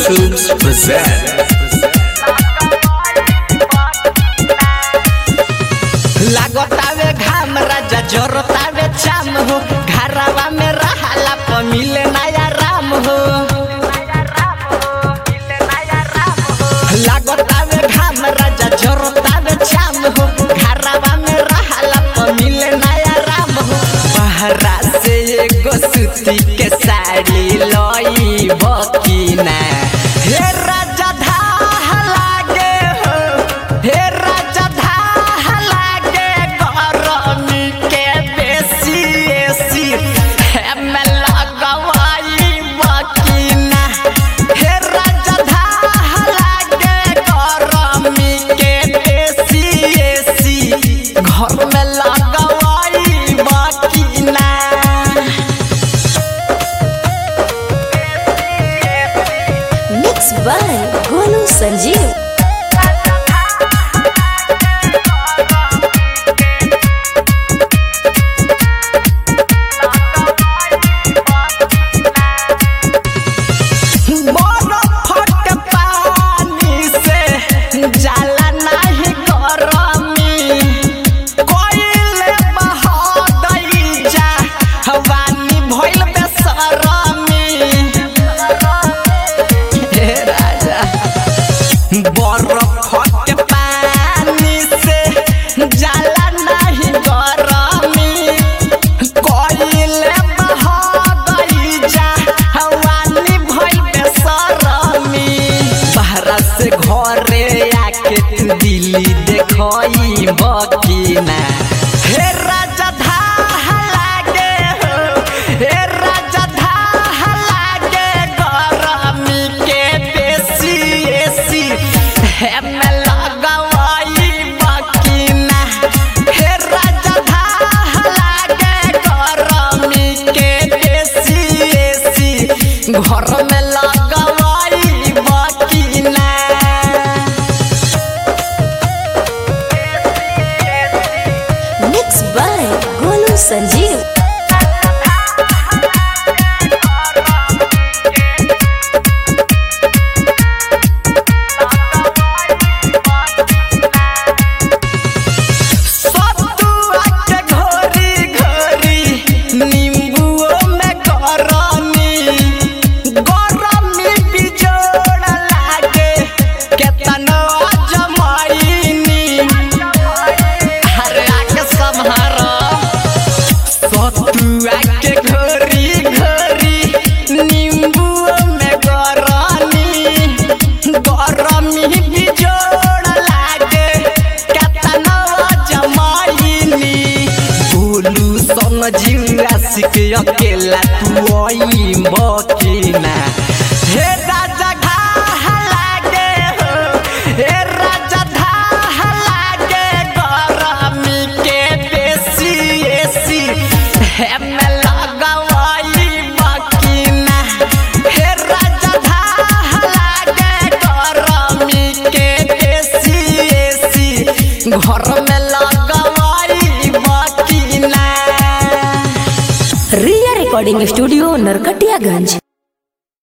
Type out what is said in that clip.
Films present. लागतावे घाम राजा जरतावे चाम हो घरवा में रहाला प मिले नया राम हो लागतावे घाम राजा जरतावे चाम हो घरवा में रहाला प मिले नया राम हो बहरा से एगो सूती के साड़ी लई बकीना हे राजा धाह लागे हो हे राजा धाह लागे गरमी के बेसी एसी हेमे लगवाई बकीना हे राजा धाह लागे गरमी के बेसी एसी घर में लगवाई बकीना मिक्स बाय गोलू संजीव बरफ के पानी से जाला नाही गरमी कोइले बहदई जा हवानी भइल बेसरमी हे राजा बरफ के पानी से जाला नाही गरमी कोइले बहदई जा हवानी भइल बेसरमी बहरा से घरे आके तू दिल्ली देखई बकीना हे राजा धाह लागे हो हे राजा धाह लागे गरमी के बेसी एसी हेमे लगवाई बकीना हे राजा धाह लागे गरमी के बेसी एसी घर में लगवाई बकीना मिक्स बाय गोलू संजीव सतुआ के घोरी घोरी नींबुओ में गरमी गरमी बिजोड़ लागे केतनो जमाईनी अरे आके सम्हारो सतुआ के घोरी घोरी नींबुओ में गरमी गरमी बिजोड़ लागे केतनो जमाईनी बोलू समझिया सिक अकेला तू आई बकीना हे राजा घाह लागे हो हे राजा धाह लागे गरमी के बेसी एसी हेमे लगवाई बकीना हे राजा धाह लागे गरमी के बेसी एसी घर में लगवाई बकीना रिया रिकॉर्डिंग स्टूडियो नरकटियागंज